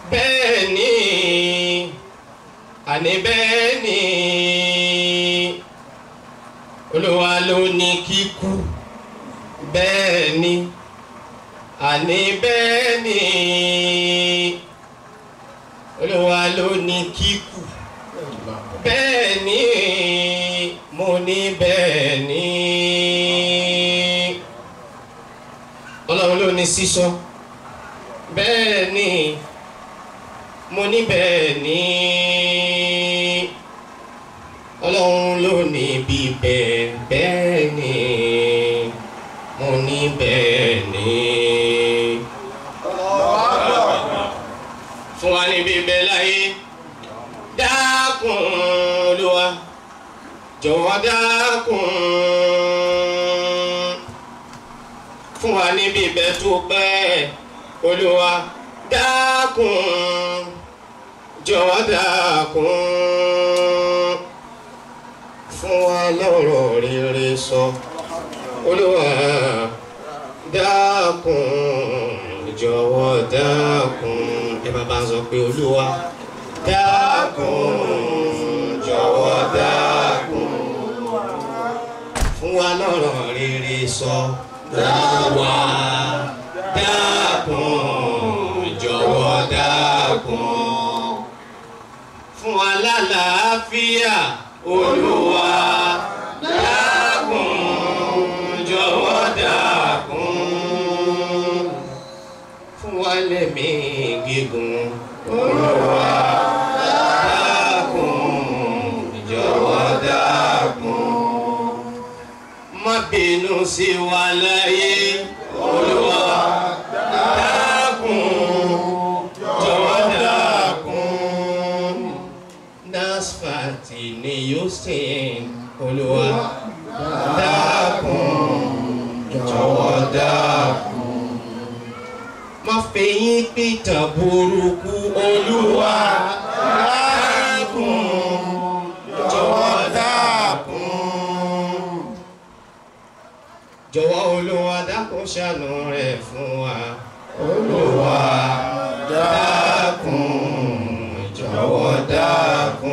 bẹ́ẹ̀ ni àní bẹ́ẹ̀ ni olúwa ló ní kíkú bẹ́ẹ̀ ni àní bẹ́ẹ̀ ni olúwa ló ní kíkú bẹ́ẹ̀ ni mo ní bẹ́ẹ̀ ni ọlọ́run ló ní sísọ bẹ́ẹ̀ ni mo ní bẹ́ẹ̀ ni ọlọ́run ló ní bíbẹ̀ bẹ́ẹ̀ ni mo ní bẹ́ẹ̀ ni. fún wa ní bíbẹ̀ láyé dákun Olúwa jọ̀wọ́ dákun fún wa ní bíbẹ̀ tó pẹ́ Olúwa dákun jọ̀wọ́ dákun fún wa lọ́rọ̀ rere sọ Olúwa dákun jọ̀wọ́ dákun ẹ bá bá ń sọ pé Olúwa dákun jọ̀wọ́ dákun fún wa lọ́rọ̀ rere sọ Olúwa dákun jọ̀wọ́ dákun fún wa lálàáfíà Olúwa dákun jọ̀wọ́ dákun fún wa lẹ́mí gígùn Olúwa dákun jọ̀wọ́ dákun má bínú sí wa láyé Olúwa dákun jọ̀wọ́ dákun nasfati ni yóò sìn Olúwa dákun jọ̀wọ́ dákun má fẹ̀yìn pìtàn burúkú Olúwa dákun jọ̀wọ́ dákun jọ̀wọ́ Olúwa dákun ṣàánú rẹ̀ fún wa Olúwa dákun jọ̀wọ́ dákun.